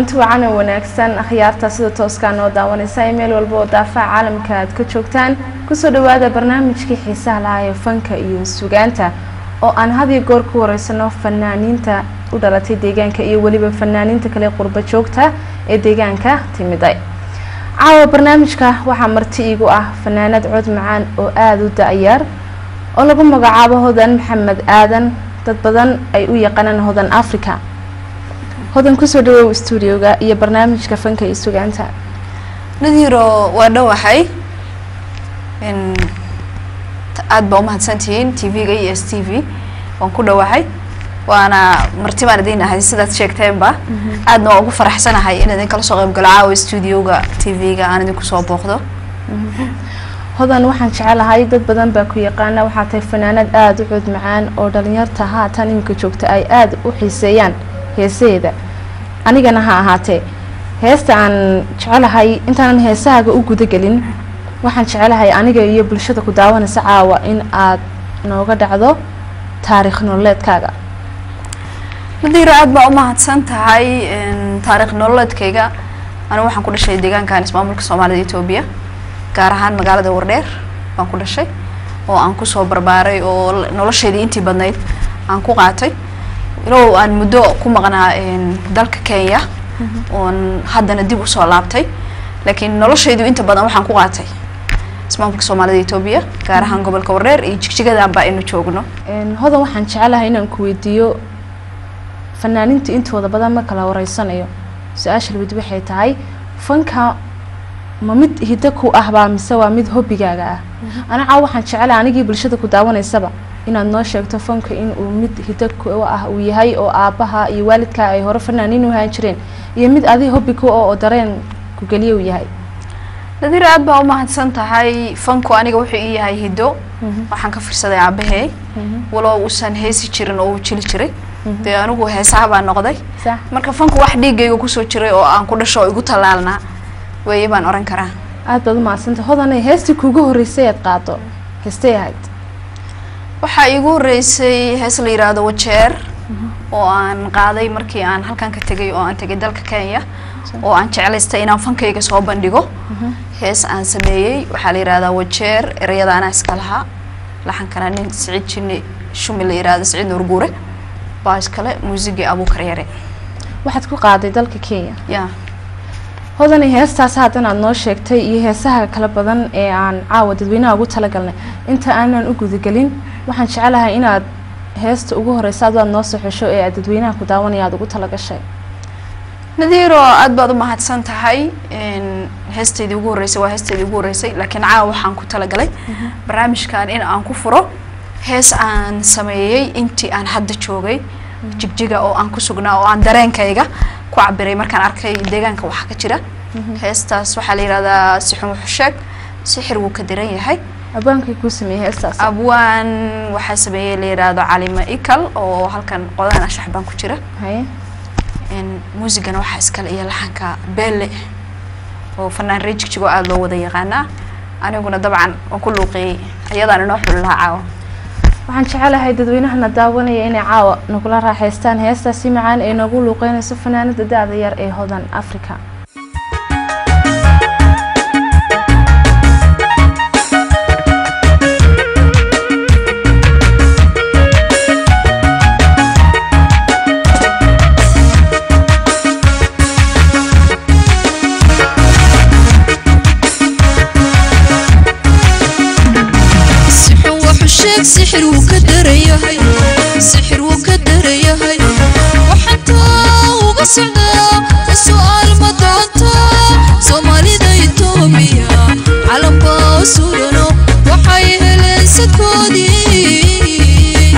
kulanti wacan oo wanaagsan akhyaarta sida tooskaa noo daawanaysa ee meel walba oo daafaha caalamka aad ka joogtaan kusoo dhawaada barnaamijkii xiisaha lahaa ee fanka iyo sugaanta oo aan had iyo goor ku wareysano fanaaniinta u dhalatay deegaanka iyo weliba fanaaniinta kale qurba joogta ee deegaanka timiday caawa barnaamijka waxaa marti iigu ah fanaanad cod macaan oo aada u da-yaar oo lagu magacaabo hodan maxamed aadan dad badan ay u yaqaanaan hodan africa hodan kusoo dhawow stuudioga iyo barnaamijka fanka iyo sugaanta nadiiro waa dhowahay aada baa umahadsantihiin t v-ga iyo s t v waan ku dhowahay waana marti baan idin ahay sidaad sheegteenba aadna waa ugu faraxsanahay in idin kala soo qayb galo caawa stuudioga t v-ga aan idinku soo booqdo hodan waxaan jecelahay dad badan baa ku yaqaana waxaa tahay fanaanad aada u cod macaan oo dhalinyarta haatan iminka joogta ay aada u xiiseeyaan heesaheeda anigana ha ahaatee heesta aan jecelahay intaanan heesahaaga u gudagelin waxaan jecelahay aniga iyo bulshada ku daawanaysa caawa in aad nooga dhacdo taariikh nololeedkaaga nadiiro aada baa umahadsan tahay taariikh nololeedkayga anigu waxaan ku dhashay deegaankan ismaamulka soomaalida etoobiya gaar ahaan magaalada wardheer baan ku dhashay oo aan kusoo barbaaray oo nolosheedii intii badnayd aan ku qaatay ilow aan muddo ku maqnaa dalka kenya oon haddana dib usoo laabtay laakiin noloshaydu inta badan waxaan ku qaatay ismaamulka soomaalida etoobiya gaar ahaan gobolka wardheer iyo jigjigadan baa aynu joogno hodan waxaan jecelahay inaan ku weydiiyo fanaaniinta intooda badan ma kala wareysanayo su-aasha labad waxay tahay fanka ma mid hiddo ku ahbaa mise waa mid hobbigaaga ah ana caaw waxaan jecelahay anigii bulshada ku daawanaysaba inaad noo sheegto fanka in uu mid hiddo ku ah uu yahay oo aabbaha iyo waalidkaa ay hore fanaaniin u haan jireen iyo mid adi hobbi ku oo dareen ku geliya uu yahay nadiir aada baa umahadsan tahay fanku aniga wuxuu ii yahay hiddo waxaan ka firsaday aabahey walow uusan heesi jirin oo uu jili jiray dee anigu heesaha baa noqday marka fanku wax dhiigayga kusoo jiray oo aan ku dhasho oo igu tallaalnaa weeye baan oran karaa aada baad umahadsantah hodanay heestii kuugu horreysay aad qaado heestay ahayd waxaa iigu horreysay hees la yidhaahdo wajeer oo aan qaaday markii aan halkan ka tegay oo aan tegay dalka kenya oo aan jeclaystay inaan fankayga soo bandhigo hees aan sameeyey waxaa la yidhahdaa wajeer ereyada anaa iska lahaa laxankana nin siciid jinni shumi la yidhahdo siciid nuurguure baa iskale muusigii abuukar yare waxaad ku qaaday dalka kenya ya hodanay heestaas haddan aad noo sheegtay iyo heesaha kala badan ee aan caawa dadweynaha ugu talagalnay inta aanan u gudagelin waxaan jecelahay inaad heesta ugu horeysa adu aad noo soo xesho ee aad dadweynaha ku daawanaya aad ugu talagashay nadiiro aada baad umahadsan tahay heestaydii ugu horreysay waa heestaydii ugu horreysay laakiin caawa waxaan ku talagalay barnaamijkan in aan ku furo hees aan sameeyey intii aan hadda joogay jigjiga oo aan ku sugnaa oo aan dareenkayga ku cabiray markaan arkay deegaanka waxaa ka jira heestaas waxaa la yihahdaa sixun wuxusheeg sixir wuu ka diran yahay abwaankay kuu sameeyey heestaas abwaan waxaa sameeyey la yidhaahdo calima ikal oo halkan qodahan ashax baan ku jira haye muusigana waxaa iskale iyo laxanka beelle oo fanaan ree jigjigo aada loo wada yaqaanaa aniguna dabcan waan ku luuqeeyey ayadaan inoo xuli lahaa caawa waxaan jecelahay dadweynahana daawanaya inay caawa nagula raaxaystaan heestaasi macaan ee noogu luuqeynayso fanaanada da-da yar ee hodan africa sixir wuu ka darayahay sixir wuu ka darayahay waxantaa uga socdaa su-aal ma doonta soomaalida itoobiya calambaa surano waxay heleen sadkoodii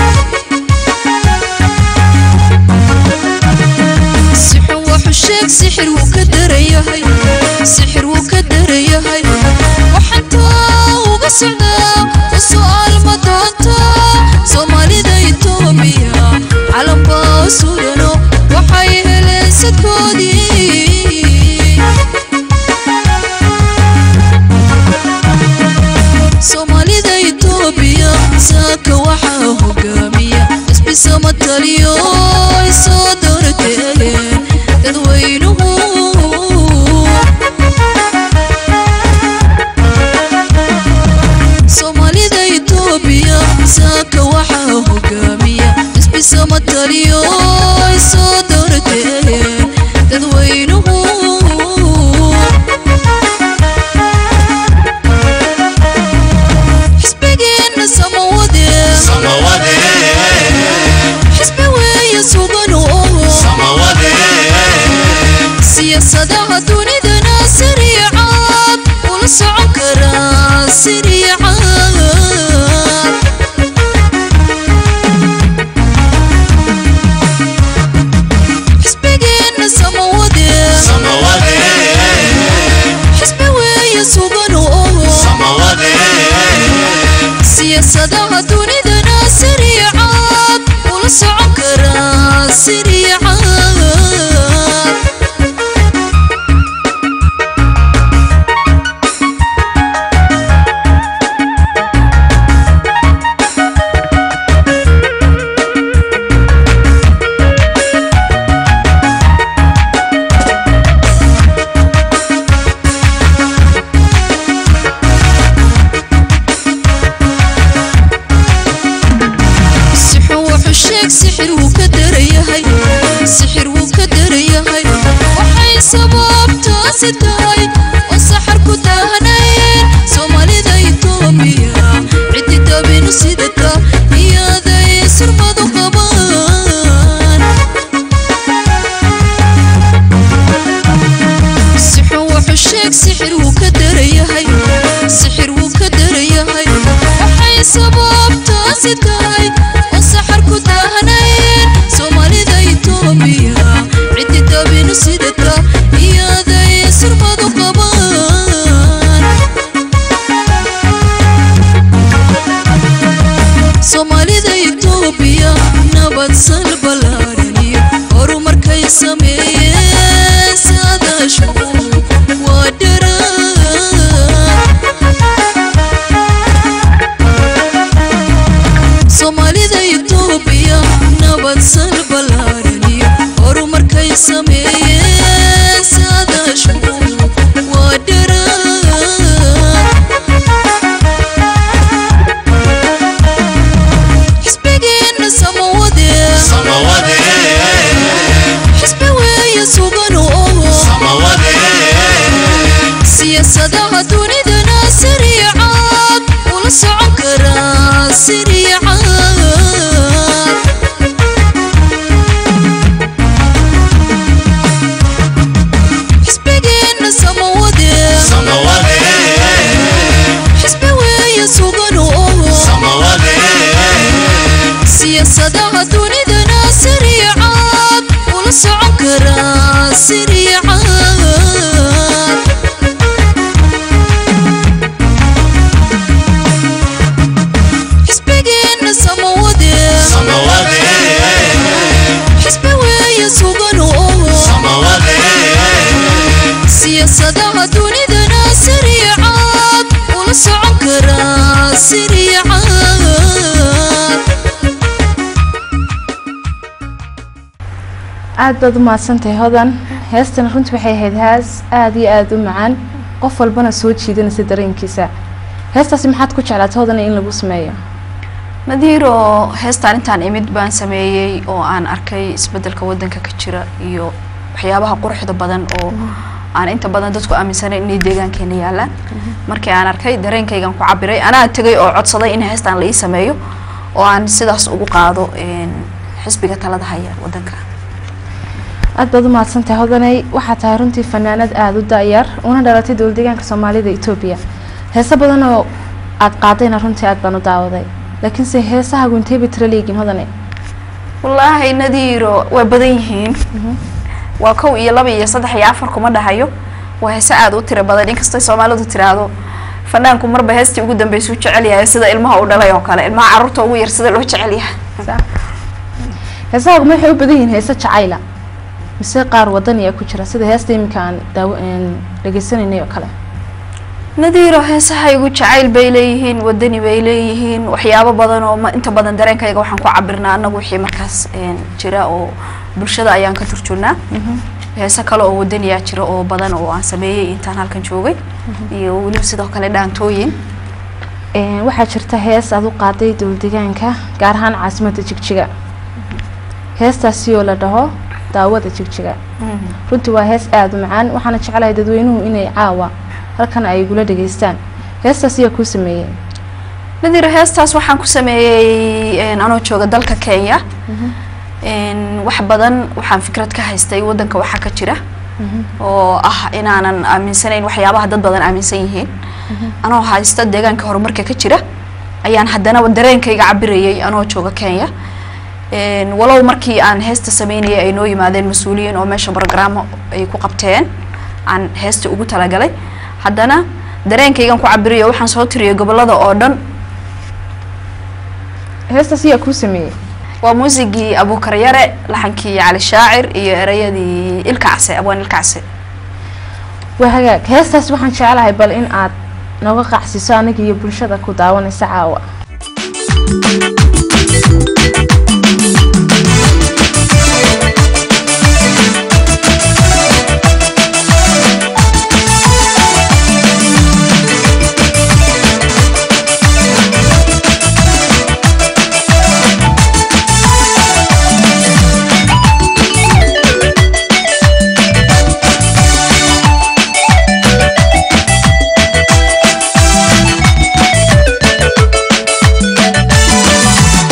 sixun waxu sheeg sixir wuu ka darayahay sixir wuu ka darayahay waxantaa uga socdaa su-aal ma doonta soomaalida itoobiya calambaa surano waxay heleen sadkoodii soomaalida itoobiya saaka waxaa hogaamiya isbisama taliyo ay soo doorateen dadweynuhu sugan oo siyaasadaha dunidana sariicaad ula socon karaa sariicaad sixir wuxuu sheeg sixir wuu ka darayahay sixir wuu ka darayahay waxay sababtaasi tahay oo saxar ku daahanayeen soomaalida itoobiya ciddi dabinu sidata iyaday surmadu qabaan sixir wuxuu sheeg sixir wuu ka darayahay sixir wuu ka darayahay waxay sababtaasi tahay oo saxar ku daahanayeen soomaalida itoobiya ciddi dabinu sidata iyaday surmadu qabaan soomaalida itoobiya nabad sal ballaaran iyo horumarkay sameeyeen saadaashu waa dharaan soomaalida itoobiya nabad sal ballaaran iyo horumarkay sameeyeen saadaashu waa dharaan xisbigeenna samawade xisbi weeye sugan oo siyaasadaha dunidana sariicaad ula socon karaa sariicaad xisbigeenna samawade xisbi weeye sugan oo siyaasadaha dunidana sariicaad ula socon karaa sariicaad xisbigeenna samawade xisbi weeye sugan oo siyaasadaha dunidana sariicaad ula socon karaa sariicaad aad baad u mahadsantahay hodan heestan runtii waxay ahayd hees aada iyo aada u macaan qof walbana soo jiidanaysa dareenkiisa heestaasi maxaad ku jeclaatay hodan in lagu sameeyo nadiiro heestaan intaan imid baan sameeyey oo aan arkay isbedelka wadanka ka jira iyo waxyaabaha quruxda badan oo aan inta badan dadku aaminsanayn inay deegaankeena yaalaan markii aan arkay dareenkaygan ku cabiray anaa tegay oo codsaday in heestaan la ii sameeyo oo aan sidaas ugu qaado een, xisbiga talada haya wadanka aad baad u mahadsantahay hodanay waxaa tahay runtii fanaanad aada u da-yar una dhalatay dowlad deegaanka soomaalida etoobiya heeso badan oo aada qaadayna runtii aad baan u daawaday laakiinse heesahagu intee bay tiro leeyihiin hodanay wallaahi nadiiro waa badan yihiin waa kow iyo laba iyo saddex iyo afar kuma dhahayo waa heese aada u tiro badan inkastoo soomaalidu tiraahdo fanaanku marba heestii ugu dambeysay u jecel yahay sida ilmaha u dhalay oo kale ilmaha carruurta ugu yar sida loo jecel yahay heesahagu ma waxay u badan yihiin heese jacayla mise qaar wadaniya ku jira sida heesta iminka aan daaw dhegeysanaynay oo kale nadiiro heesahaygu jacayl bay leeyihiin wadani bay leeyihiin waxyaabo badan oo ma- inta badan dareenkayga waxaan ku cabirnaa anagu wixii markaas een, jira oo bulshada ayaan ka turjurnaa heese kale oo wadaniyaa jira oo badan oo aan sameeyey intaan halkan joogay iyo weliba sidoo kale dhaantooyin Een, waxaa jirta hees aad u qaaday dowlad deegaanka gaar ahaan caasimadda jigjiga heestaasi oo la dhaho daawada jigjiga runtii waa hees aada u macaan waxaana jeclahay dadweynuhu inay caawa halkan ay igula dhageystaan heestaas ayaa kuu sameeyey nadiir heestaas waxaan ku sameeyey een, anoo jooga dalka kenya een, wax badan waxaan fikrad ka haystay wadanka waxaa ka jira oo ah inaanan aaminsanayn waxyaabaha dad badan aaminsan yihiin anoo haysta deegaanka horumarka ka jira ayaan haddana dareenkayga cabirayay anoo jooga kenya een, walow markii aan heesta sameynayay ay noo yimaadeen mas-uuliyiin oo meesha brogrammo ay ku qabteen aan heesta ugu talagalay haddana dareenkaygan ku cabiriyo waxaan soo tiriyay gobolada oo dhan heestaas ayaa kuu sameeyey waa muusigii abuukaryare laxankii cali shaacir iyo ereyadii ilkacse abwaan ilkacse waa hagaag heestaas waxaan jeclahay bal in aad nooga qacsiso aniga iyo bulshada ku daawanaysa caawa Thank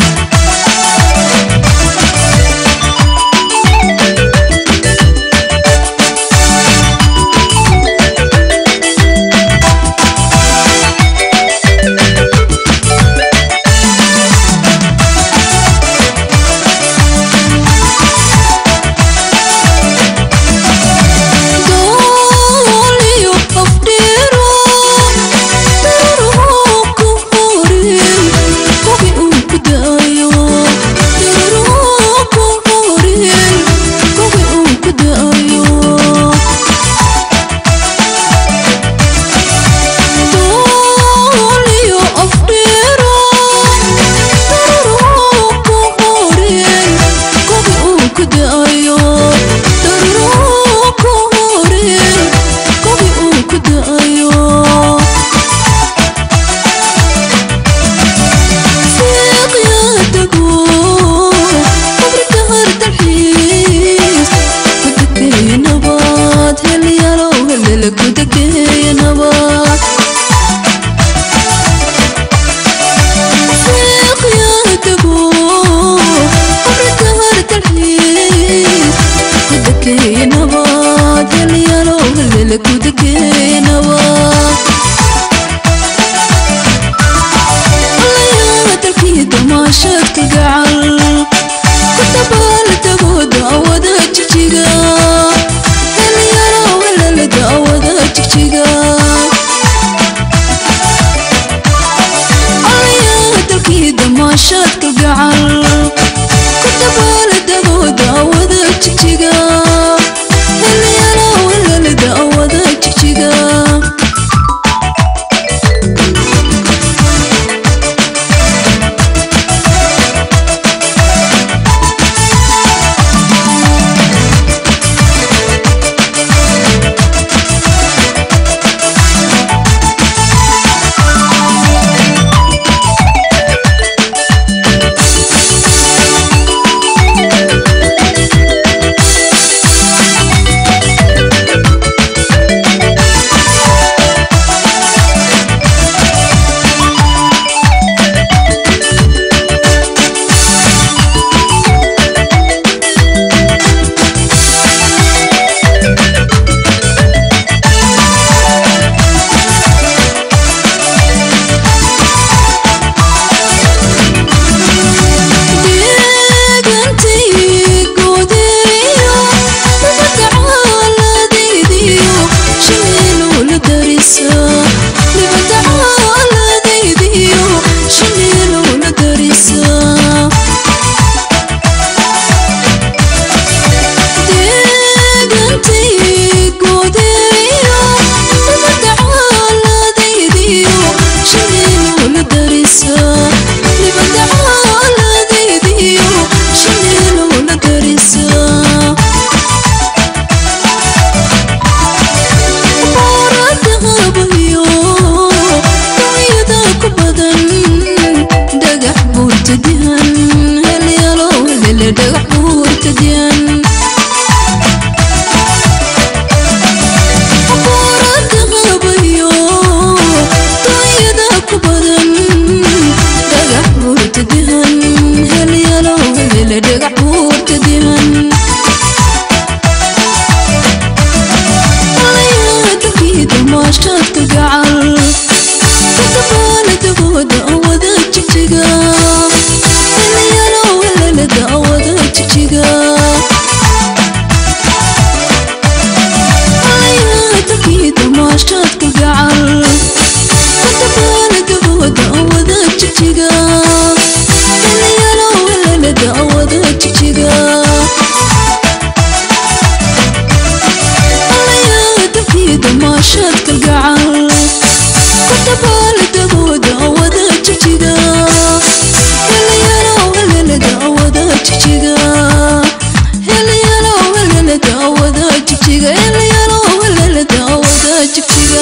dabaaladagooda wada jijiga helayalow helelada wada jijiga helayalow helelada wada jijiga helayalow helelada wada jijiga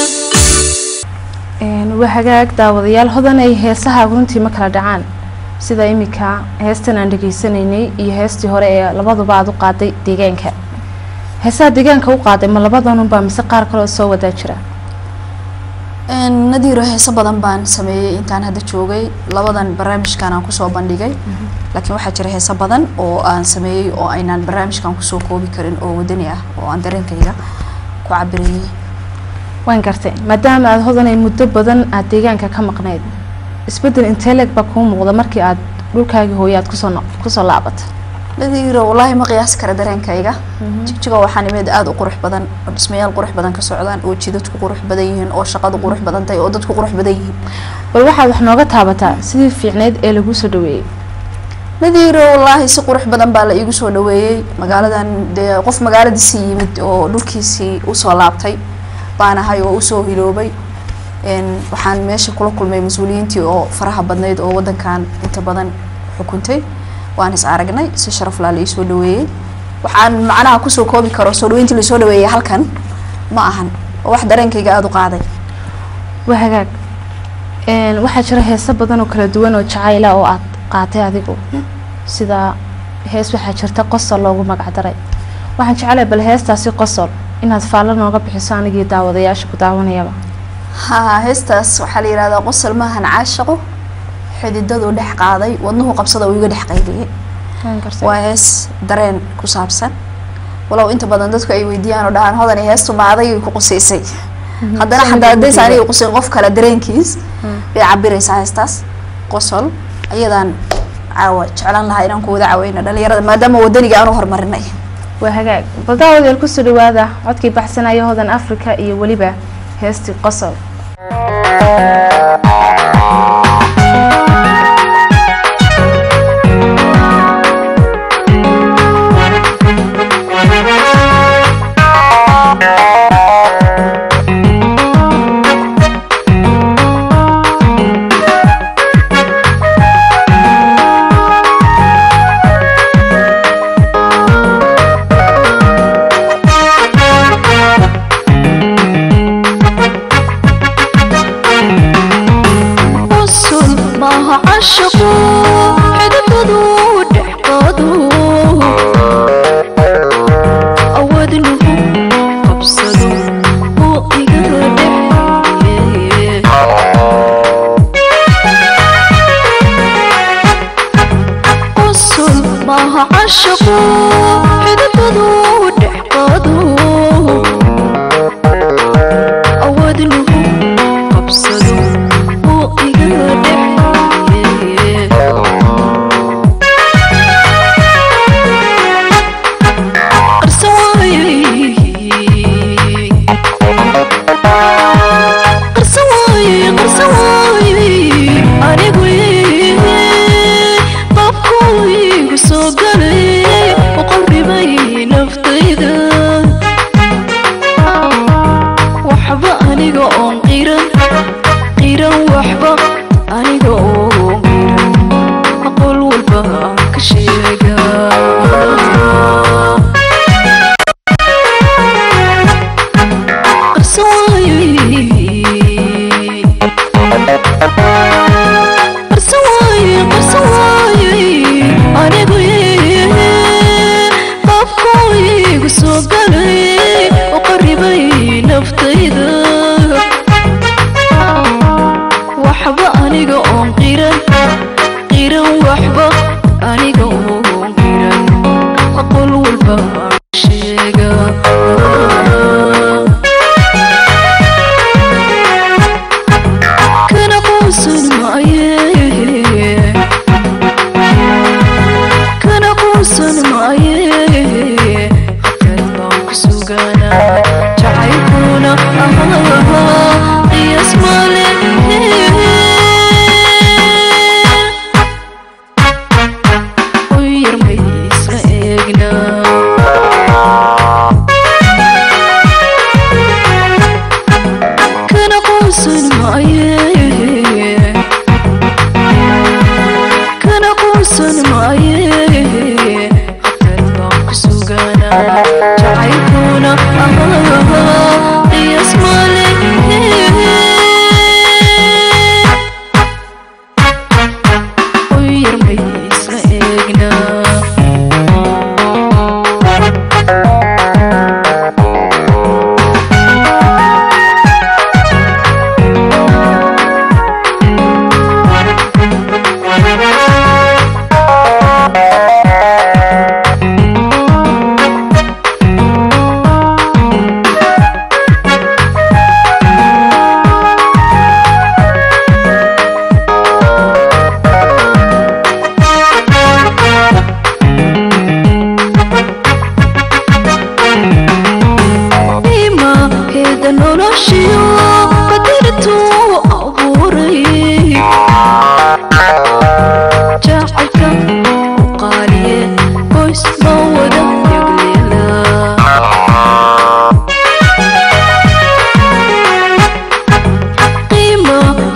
waa hagaag daawadayaal hodan ay heesaha runtii ma kala dhacaan sida imika heestan aan dhegaysanaynay iyo heestii hore ee labaduba aad u qaaday deegaanka heesaha deegaanka u qaaday ma labadanunbaa mise qaar kaloo soo wadaa jira nadiiro heeso badan baan sameeyey intaan hadda joogay labadan barnaamijkan aan kusoo bandhigay laakiin waxaa jira heeso badan oo aan sameeyey oo aynaan barnaamijkan kusoo koobi karin oo wadani ah oo aan dareenkayga ku cabirayay waan gartay maadaama aada hodanay muddo badan aada deegaanka ka maqnayd isbeddel inteleg baa kuu muuqda markii aad dhulkaagii hooye aad kusoo no- kusoo laabatay nadiiro wallaahi ma qiyaasi kara dareenkayga jigjiga waxaa nimeed aada u qurux badan oo dhismayaal qurux badan ka socdaan oo jidadku qurux badan yihiin oo shaqadu qurux badan tahay oo dadku qurux badan yihiin bal waxaad wax nooga taabataa sidii fiicneyd ee laguu soo dhaweeyey nadiiro wallaahi si qurux badan baa la iigu soo dhaweeyey magaaladan dee qof magaaladiisii yimid oo dhulkiisii usoo laabtay baan ahay oo usoo hiloobay n waxaan meesha kula kulmay mas-uuliyiintii oo faraha badnayd oo wadankan inta badan xukuntay waan is aragnay si sharaf laa la iisoo dhaweeyey waxaan macnaha kusoo koobi karo soo dhaweyntii lasoo dhaweeyey halkan ma ahan oo wax dareenkayga aada u qaaday waa hagaag Een, waxaa jira heeso badan oo kala duwan oo jacayla oo aad qaatay adigu sida hees waxaa jirta qosol loogu magac daray waxaan jecelahay bal heestaasi qosol inaad faallo nooga bixiso anigii daawadayaasha ku daawanayaba ha heestaas waxaa la yihahdaa qosol maahan caashaqo xididadu dhex qaaday wadnuhu qabsada uu iga dhex qayliyey waa hees dareen ku saabsan walow inta badan dadku ay weydiiyaan oo dhahaan hodan heestu ma adagay ku qusaysay haddana Sida xataa haddays gudiga. aniga qusayn qof kale dareenkiis bay cabiraysaa heestaas qosol ayadaan caawa jeclaan lahaa inaan ku wada caaweyno dhalinyarada maadaama wadaniga aanu horumarinay waa hagaag bal daawadeel kusoo dhawaada codkii baxsanaya hodan africa iyo weliba heestii qosol qosol maaha cashaqo xidibadu dhex qaado awadnuhu qabsado oo iga dhexeeye qosol maaha cashaqo xidibadu dhex qaado awadnuhu qabsado oo iga dhexeeye qarsan waayey qarsan waayey qarsan waayey anigu qabku igu soo galay oo qalbibay naftayda waxba aniga oon qiran qiran waxba aniga oon qiran aqool walba aan ka sheega qarsan waayey qarsan waayey qarsan waayey anigu qabku igu soo galay oo qaribay naftayda waxba aniga oon qiran qiran waxba aniga oon qiran aqool walba aan sheega kana quusan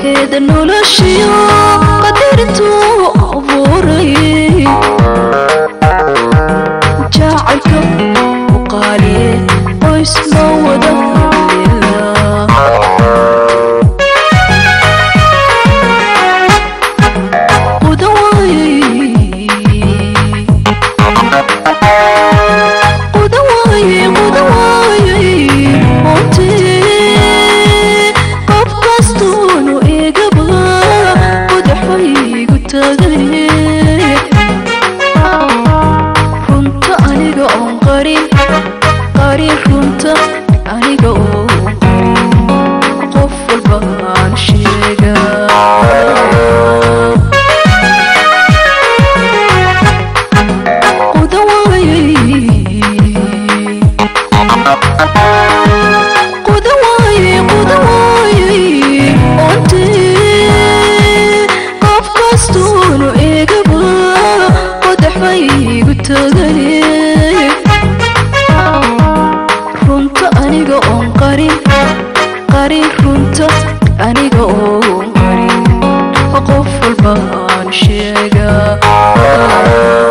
qadarkeeda noloshiyo qadarintuu abuuray jacaylka u qaaliye qoys loo wada haleela qudan waayey qudan waayey qudan waayey ontee qof kastuunu igaba qudaxaygu tagaye runta aniga oon qarin qarin runta aniga oon qarin qof walba aan sheegaa qudan waayey qudan waayey qudan waayey ontee qof kastuunu igaba qodaxbaygu tagaye runta aniga oon qarin qarin runta aniga oon qarin qof walba aan sheegaa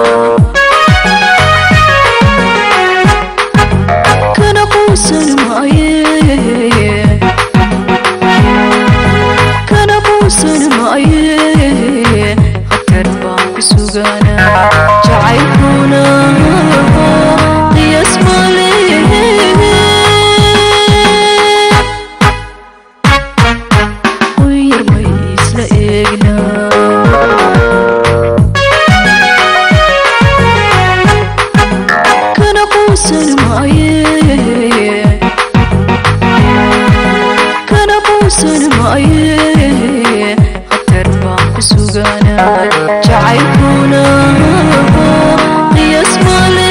kana quusan maaye kana quusan maaye khatar baan ku suganaa jacaylkuna qiyaas male quyar may isla eegnaa kana quusan maaye kana quusan maaye khatar baan ku suganaa jacaylkuna qiyaas male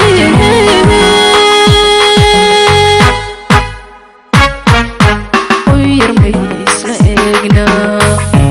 quyar may isla eegnaa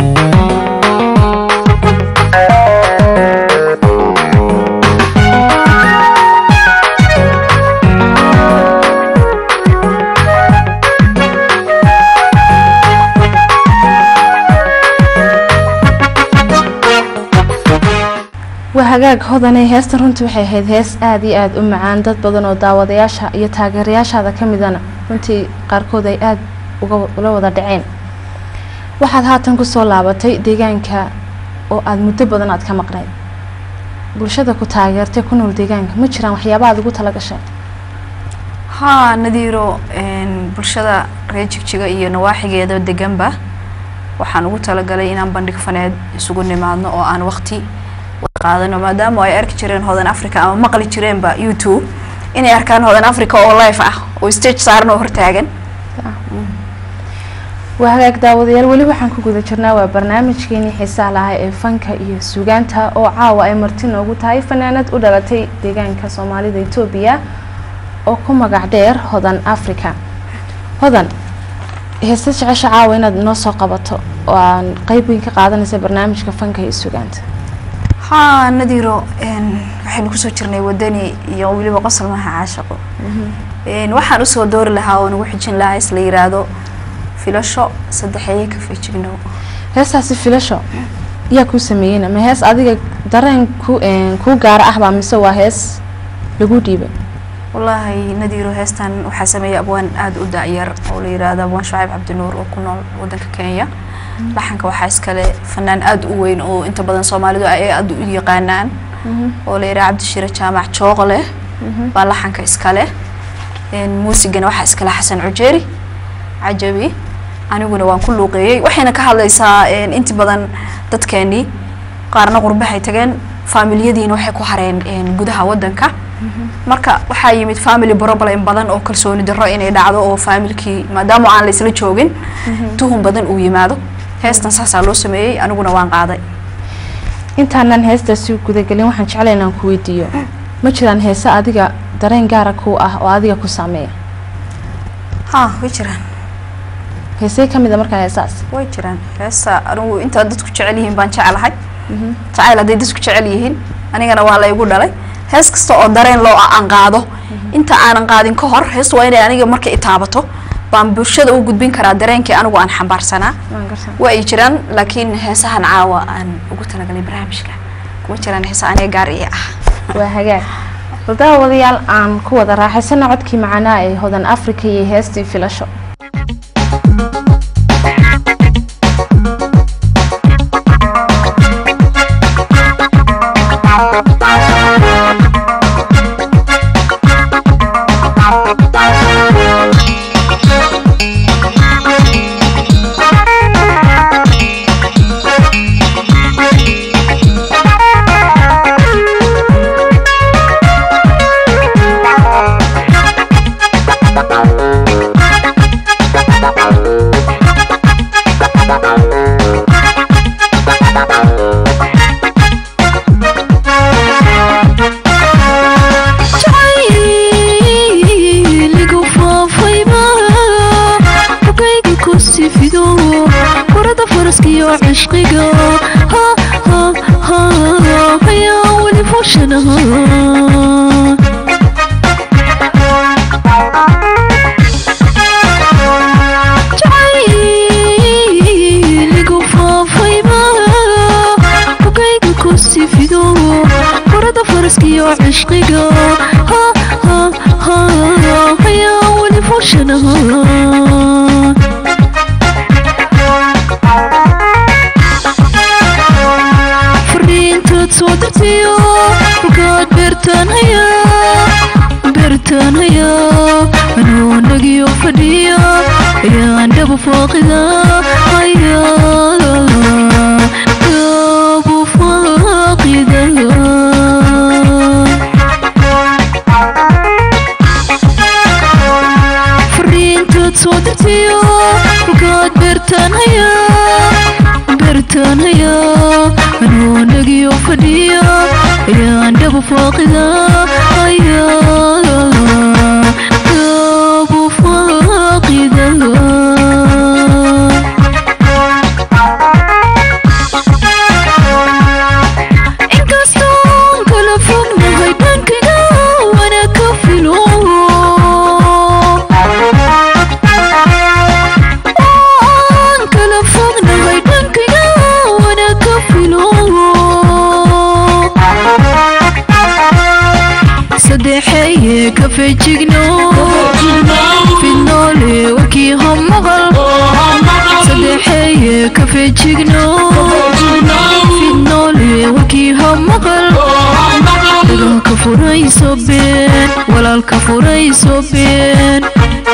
waa hagaag hodanay heestan runtii waxay ahayd hees aada iyo aada u macaan dad badan oo daawadayaasha iyo taageerayaashaada ka midana runtii qaarkood ay aada uga ula wada dhaceen waxaad haatan kusoo laabatay deegaanka oo aada muddo badan aad ka maqnayd bulshada ku taageertay ku nool deegaanka ma jiraan waxyaaba aad ugu talagashay haa nadiiro een, bulshada reer jigjiga iyo nawaaxigeeda deganba waxaan ugu talagalay inaan bandhig faneed isugu nimaadno oo aan waqti wada qaadano maadaama ay arki jireen hodan africa ama maqli jireenba youtube inay arkaan hodan africa oo live ah oo stage saaran oo hortaagan waa hagaag daawadayaal weli waxaan ku guda jirnaa waa barnaamijkeenii xiisaha lahaa ee fanka iyo sugaanta oo caawa ay marti noogu tahay fanaanad u dhalatay deegaanka soomaalida etoobiya oo ku magac dheer hodan africa hodan heesta jecesha caawa inaad inoo soo qabato oo aan qeyb weyn ka qaadanaysa barnaamijka fanka iyo sugaanta haa nadiiro een, waxaynu kusoo jirnay wadani iyo weliba qosol maha caashaqo Een, waxaan usoo doori lahaa oo nagu xijin lahaa is la yiraahdo filasho saddexeeye ka fejignow heestaasi filasho yaa kuu sameeyeyna ma hees adiga dareen ku een, kuu gaara ah baa mise waa hees lagu dhiibay wallaahi nadiiro heestan waxaa sameeyay abwaan aada u dacyar oo la yiraahdo abwaan shucayb cabdinuur oo ku nool wadanka kenya laxanka waxaa iskale fanaan aada u weyn oo inta badan soomaalidu ay aada u yaqaanaan oo la yiraahdo cabdishire jaamac jooqle baa laxanka iskale Een, muusigana waxaa iskale xasan cujeeri cajabi aniguna waan ku luuqeeyey waxayna ka hadlaysaa een, inta badan dadkeenii qaarna qurbahay tageen faamiliyadiina waxay ku hareen een, gudaha wadanka marka waxaa yimid family problem badan oo kalsooni darro inay dhacdo oo faamilkii maadaama aan la isla joogin tuhun badan uu yimaado heestan saasaa loo sameeyey aniguna waan qaaday intaanan heestaasi gudagelin waxaan jeclay inaan ku weydiiyo ma jiraan heese adiga dareen gaara kuu ah oo adiga ku saameeya ha way jiraan heesee ka mid a markaa heesaas way jiraan heesta anigu intaa dadku jecel yihiin baan jecelahay jacayl hadday dadku jecel yihiin anigana waa la igu dhalay hees kasta oo dareen loo ah aan qaado inta aanan qaadin ka hor heestu waa inay aniga marka i taabato baan bulshada u gudbin karaa dareenkii anigu aan xambaarsanaa waan garsan waa ay jiraan laakiin heesahan caawa aan ugu talagalay barnaamijka kuma jiraan heesa aniga gaar ii ah waa hagaag bal daawadayaal aan ku wada raaxaysana codkii macanaa ee hodan africa iyo heestii filasho jacayligu faafayba bukayga ku sifido warada faraskiyo cishqiga ha ha ha hayaa weli fushanaha jacayligu faafayba bukayga ku sifido warada faraskiyo cishqiga ha ha ha hayaa weli fushanaha fariintaad soo dirtiyo halkaad beertaan hayaa beertaan hayaa anuu nagiyo fadhiya ayaan dhabu faaqida hayaa dhabu faaqida fariintaad soo dirtiyo halkaad beertaan hayaa beertaan hayaa anuu nagiyo fadhiya ayaan dhabu faaqida hayaa dhabu faaqida inkastoon kala fognahay dhankayga wana ka filo aan kala fognahay dhankayga wana ka filo saddexeeye ka fejigno fidnoole wakii hamaqal saddexeeye ka fejigno fidnoole wakii hamaqal dagaalka furayso been walaalka furayso been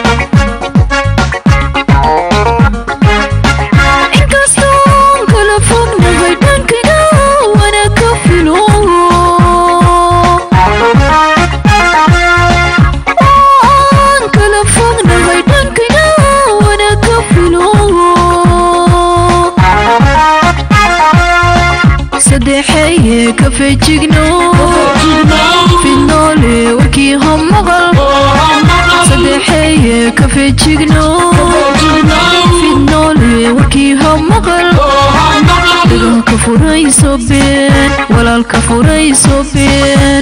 inkastoon kala fognahay dhankayga wana ka filo aan kala fognahay dhankayga wana ka filo saddexeeye ka fejigno fidnoole wakii hamaqal saddexeeye ka fejigno fidnoole wakii hamaqal dagaalka furayso been walaalka furayso been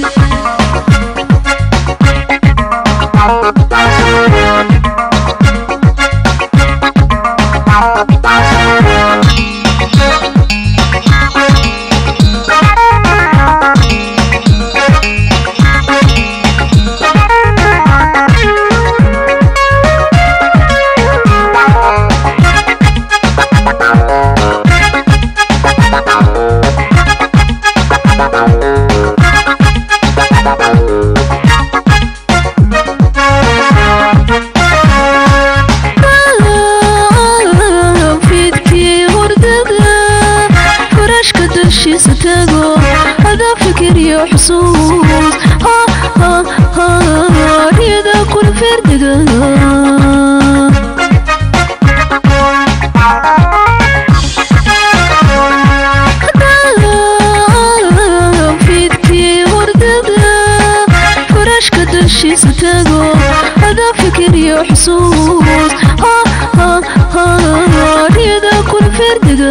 fidkii hurdada farashka dushiisa tago hada fikiriyo xusuus ha ha ha riyada kula firdhiga fidkii hurdada farashka dushiisa tago hada fikiriyo xusuus ha ha ha riyada kula firdhiga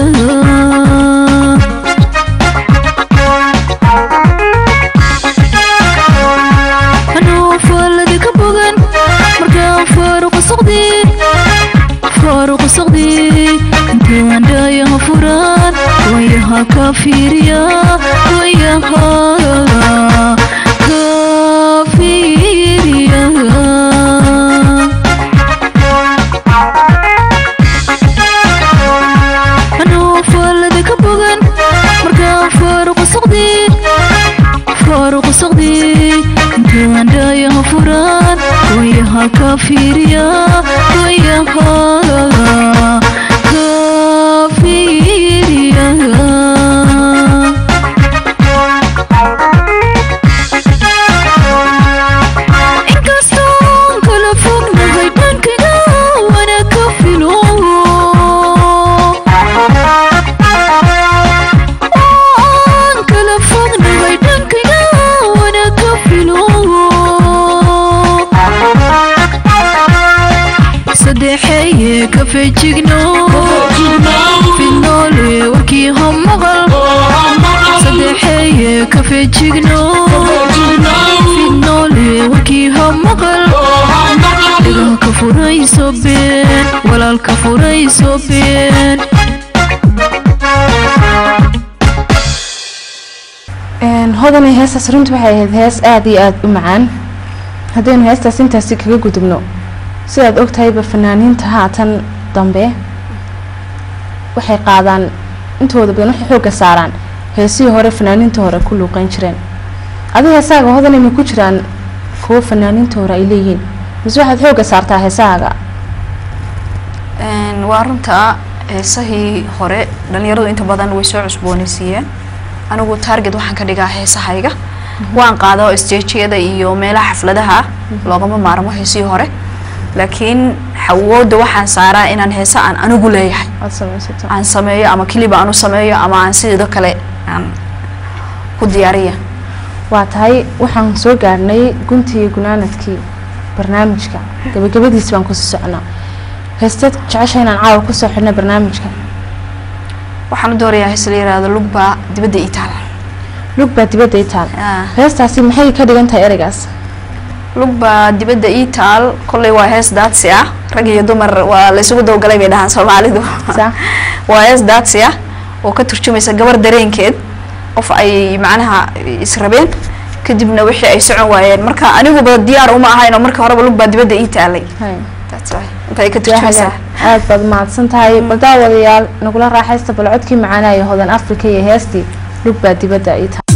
anuu faaladi ka bogan markaan faaruqa socdeen furaan wayaha ka fiiriya wayaha ka fiiriya anoo faalada ka bogan markaan faaruqa saqdii faaruqa saqdii intaan dhaayaha furaan wayaha ka fiiriya wayaha ka fiiriya inkastoon kala fognahay dhankaga wana ka filo aan kala fognahay dhankaga wana ka filo saddexeeye ka fejigno fidnoole warkii ha maqal saddexeeye ka fejigno fidnoole warkii ha maqal dhigaha ka furayso been walaalka furayso been Een, hodanay heestaas runtii waxay ahayd hees aada iyo aada u macaan haddaynu heestaas intaasi kaga gudubno sidaad ogtahayba fanaaniinta haatan dambe waxay qaadaan intooda badan waxay xoogga saaraan heesihii hore fanaaniinta hore ku luuqeyn jireen adiga heesaaga hodanay ma ku jiraan kuwo fanaaniinta hore ay leeyihiin mise waxaad xoogga saartaa heesahaaga Een, waa runta heesahii hore dhalinyaradu inta badan way soo cusboonaysiiyeen anigu target waxaan ka dhigaa heesahayga waan qaado stageyada iyo meelaha xafladaha loogama maarmo heesihii hore laakiin xawooda waxaan saaraa inaan heesa aan anigu leeyahay aad samaysato aan sameeyo ama keliba aan u sameeyo ama aan sidoo kale aan ku diyaariya waa tahay waxaan soo gaarhnay guntii iyo gunaanadkii barnaamijka gabagabadiis baan kusii soconaa heesteed jecesha inaan caawa kusoo xidhna barnaamijka waxaan u doorayaa hees la yiraahdo lugba dibadda ii taala lug baa dibadda i taal Ah. heestaasi maxay ka dhigan tahay ereygaas lugba dibadda ii taal kolley waa hees daadsi ah rag iyo dumar waa la isugu dawgalay bay dhahaan soomaalidu Sa- waa hees daadsi ah oo ka turjumaysa gabar dareenkeed qof ay macnaha israbeen kadibna wixii ay socon waayeen marka aniguba diyaar uma ahayn oo marka horeba lugbaa dibadda ii taalay Hay. That's why. intay ka Yaa turjumaysaa hagaag. aad baad mahadsan tahay bal daawadayaal nagula raaxaysta bal codkii macaanaya hodan africa iyo heestii lug baa dibadda i taal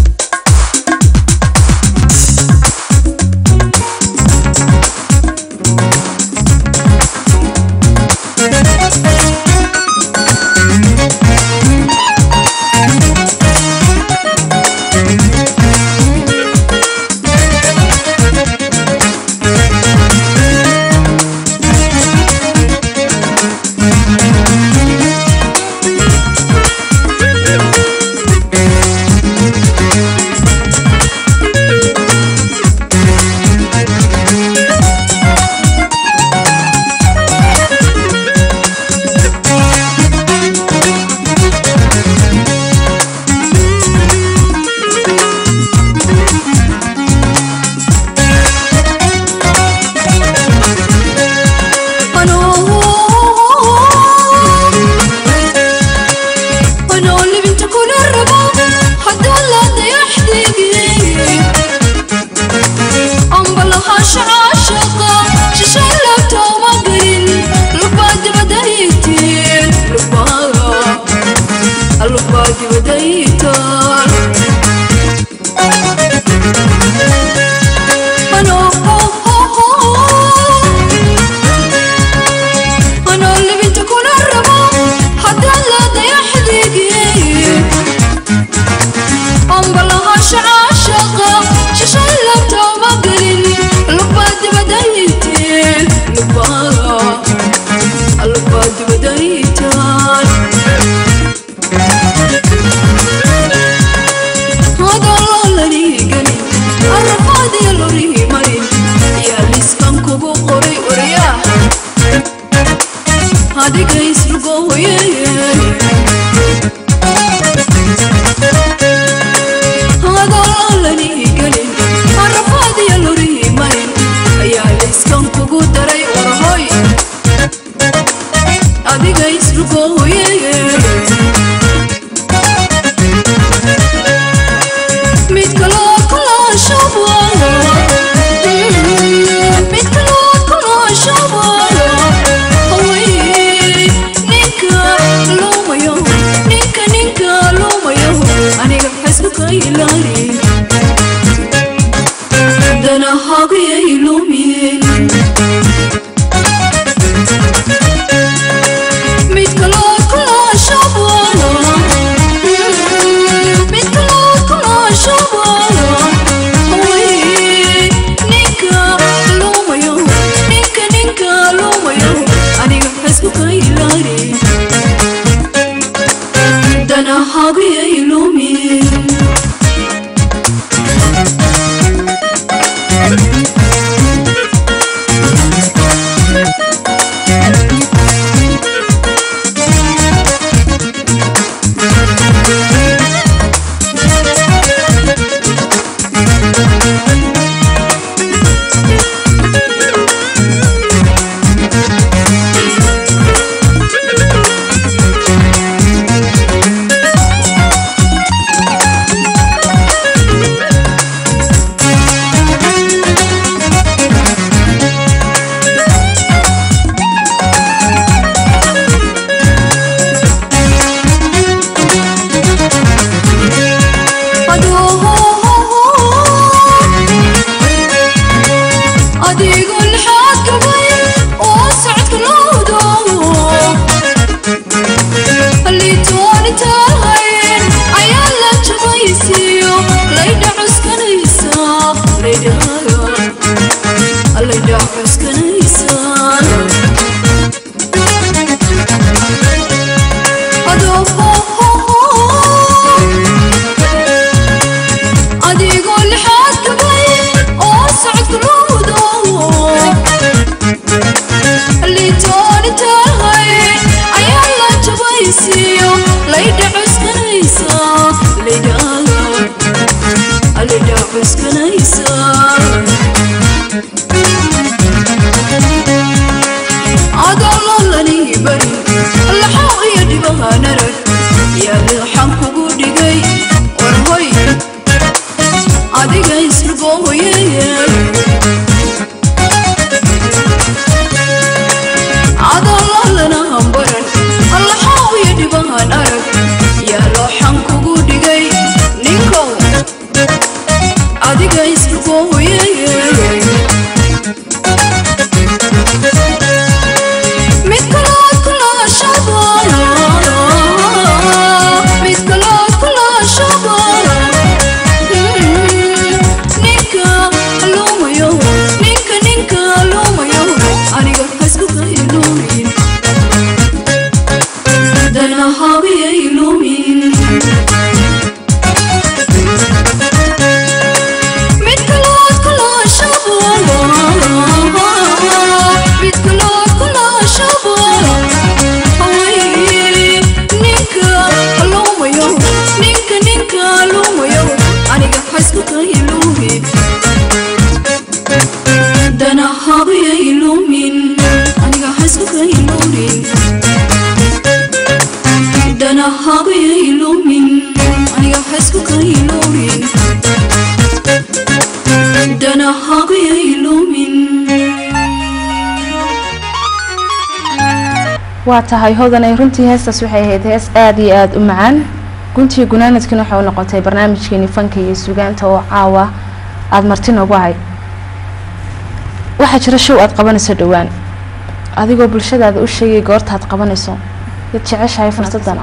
danahagiyay lumin adigoo lixaad gabay oo socodka loodo liitooni tahayn ayaa la jabaysiyo laydha cuskanaysa laydha cuskanaysa adigoo lixaad gabay oo socodka loodo liitooni tahay ayaa la jabaysiyo laydha cuskanaysa laydha cuskanaysa adololani bari laxaw iyo dhibahan arag yaa leexan kugu dhigay warhoy adiga isrugooye adololana hambaran laxaw iyo dhibahan arag yaa looxan kugu dhigay ninkow adiga isrugooye mid kalood kulaashaba mid kalood kulaashaba ninka lumayo ninka ninka lumayo aniga hasku kailumin danahabiyay lumin mid kalood kulaashaba mid kalood kulaashaba ninka lumayo ninka ninka lumayo aniga hasku kailumin danahabiyay lumin aniga hasku kailumin danahabiyay lumin aniga hasku kailumin danahabiyay lumin waa tahay hodanay runtii heestaas waxay ahayd hees aada iyo aada u macaan guntii gunaanadkiina waxay u noqotay barnaamijkeeni fanka iyo sugaanta oo caawa aada marti noogu ahay waxaa jira show aada qabanayso dhowaan adigoo bulshadaada u sheegay goorta aad qabanayso yad jeceshahay fursadan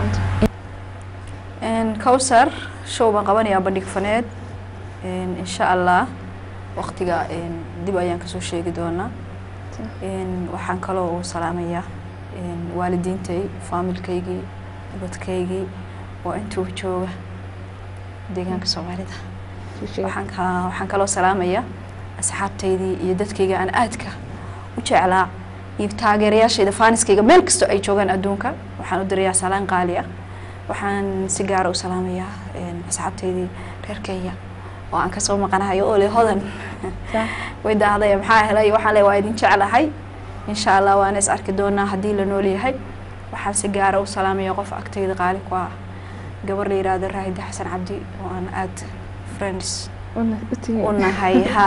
cowsar show baan qabanayaa bandhig faneed insha allah waqtiga dib ayaan kasoo sheegi doonaa waxaan kaloo u salaamayaa waalidiintay faamilkaygii ubadkaygii oo intuuba jooga deegaanka soomaalida waxaan ka- waxaan kaloo salaamayaa asxaabtaydii iyo dadkayga aan aadka u jeclaa iyo taageerayaashayda faaniskayga meel kastoo ay joogaan adduunka waxaan u dirayaa salaan qaali ah waxaan si gaara u salaamayaa asxaabtaydii reer kenya oo aan kasoo maqanahay oo le hodan way daahday maxaa helay waxaan le waa idin jeclahay insha allah waana is arki doonaa haddii la nool yahay waxaan si gaara u salaamaya qof agtayda qaali ku ah gabar la yiraahdo raahida xasan cabdi oo aan aad friends u nahay ha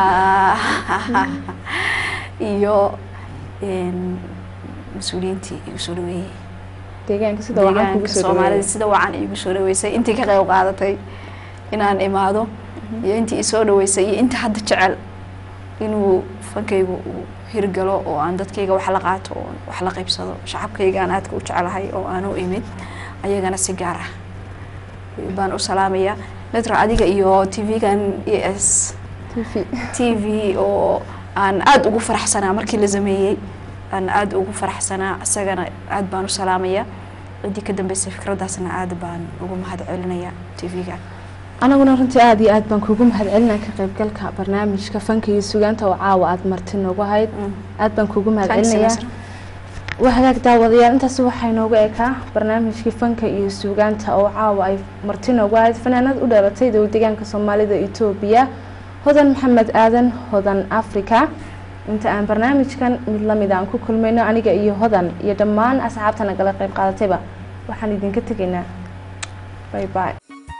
iyo mas-uuliyiintii igu soo dhaweeyey deegaanka sida waxaan kugu deegaanka soo soomaalida sida wacan iigu soo dhaweysay intii ka qayb qaadatay inaan imaado iyo intii isoo dhaweysay iyo inta hadda jecel inuu fankaygu uu hirgalo oo aan dadkayga wax la qaato oo wax la qaybsado shacabkayga aan aadka u jecelahay oo aan u imid ayagana si gaar ah baan u salaamayaa netra adiga iyo tv-gan e s TV. t v oo aan aada ugu faraxsanaa markii la sameeyey aan aada ugu faraxsanaa isagana aada baan u salaamayaa ciddii ka dambeysay fikraddaasna aad baan ugu mahad celinayaa tv-ga anaguna runtii aada iyo aad baan kugu mahadcelinaa ka qaybgalka barnaamijka fanka iyo sugaanta oo caawa aada marti noogu hayd aad baan kugu mahadcelinayaa waa hagaag daawadayaal intaas waxaa inoogu ekaa barnaamijkii fanka iyo suugaanta oo caawa ay marti noogu ahayd fanaanad u dhalatay dow deegaanka soomaalida etoobiya hodan maxamed aadan hodan africa inta aan barnaamijkan mid lamid aan ku kulmayno aniga iyo hodan iyo dhammaan asxaabta nagala qayb qaadatayba waxaan idinka tegaynaa bay bay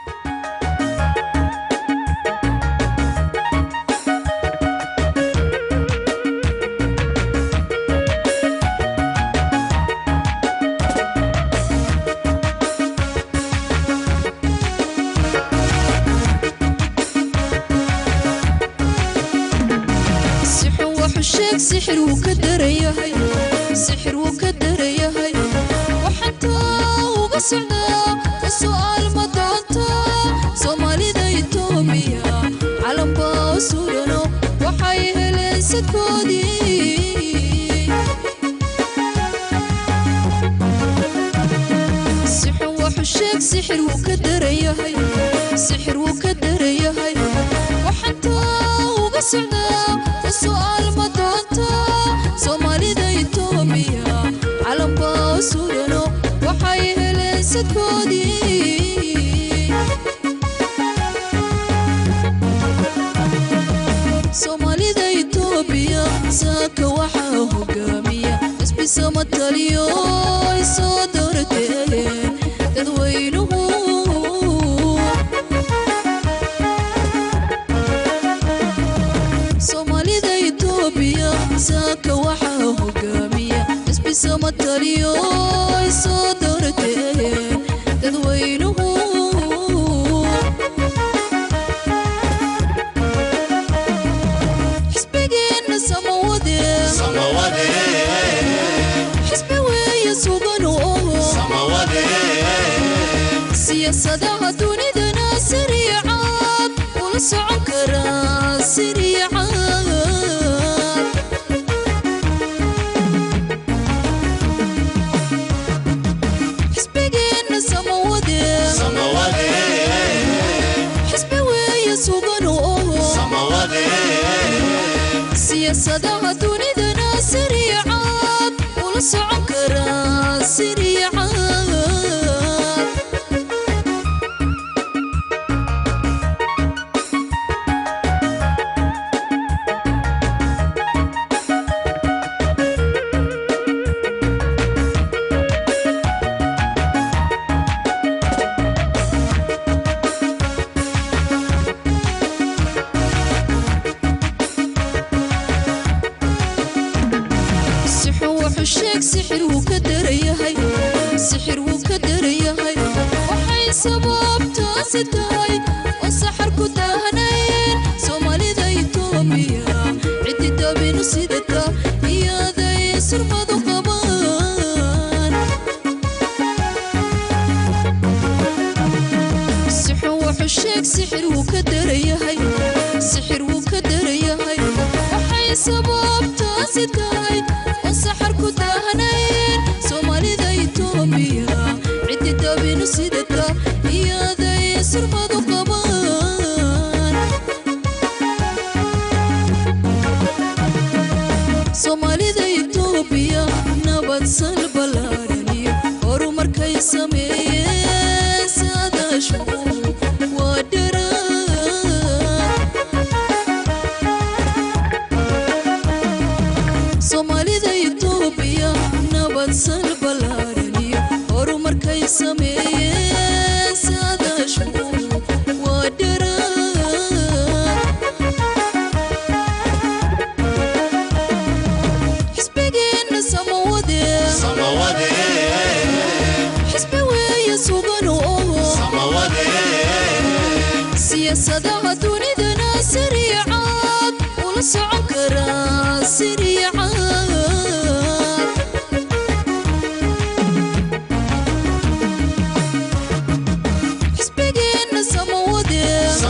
sixir wuxuu sheeg sixir wuu ka darayahay sixir wuu ka darayahay waxaan taa uga socdaa ka su'aal ma doonta soomaalida itoobiya calambaa u surano waxay heleen sadkoodii sixir wuxuu sheeg sixir wuu ka darayahay sixir wuu ka darayahay waxaan taa uga socdaa ka su'aal ma doonta soomaalida itoobiya calambaa u surano waxay heleen sadkoodii soomaalida itoobiya saaka waxaa hogaamiya isbisama taliyo ay soo doorateen dadweynuhu soomaalida itoobiya saaka waxaa hogaamiya isbisama taliyo ay soo doorateen dadweynuhu xisbigeenna samawade xisbi weeye sugan oo siyaasadaha dunidana sariicaad ula socon karaa sariicaad xisbigeenna samawade xisbi weeye sugan oo siyaasadaha dunidana sariicaad ula socon karaa sariicaad sixir wuxuu sheeg sixir wuu ka darayahay sixir wuu ka darayahay waxay sababtaasi tahay oo saxar ku daahanayeen soomaalida itoobiya ciddi dabinu sidata iyaday surmadu qabaan sixir wuxuu sheeg sixir wuu ka darayahay sixir wuu ka darayahay waxay sababtaasi tahay oo saxar ku daahanayeen soomaalida itoobiya ciddi dabinu sidata iyaday surmadu qabaan soomaalida itoobiya nabad sal ballaadhaniyo horumarkay sameeyeen saadaashu waa dharaan soomaalida itoobiya nabad sal ballaadhaniyo horumarkay sameeyeen saadaashu waa dharaan xisbigeenna samawade xisbi weeye sugan oo siyaasadaha dunidana sariicaad ula socon karaa sariicaad xisbigeenna samawade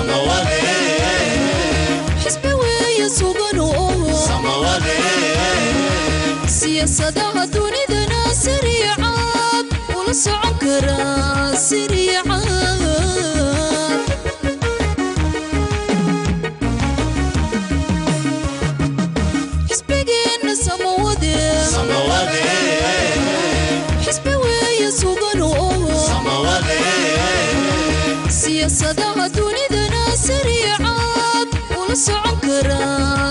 xisbi weeye sugan oo siyaasadaha dunidana sariicaad ula socon karaa siriican xisbigeenna samawade xisbi weeye sugan oo siyaasadaha dunidana sariicaad ula socon karaa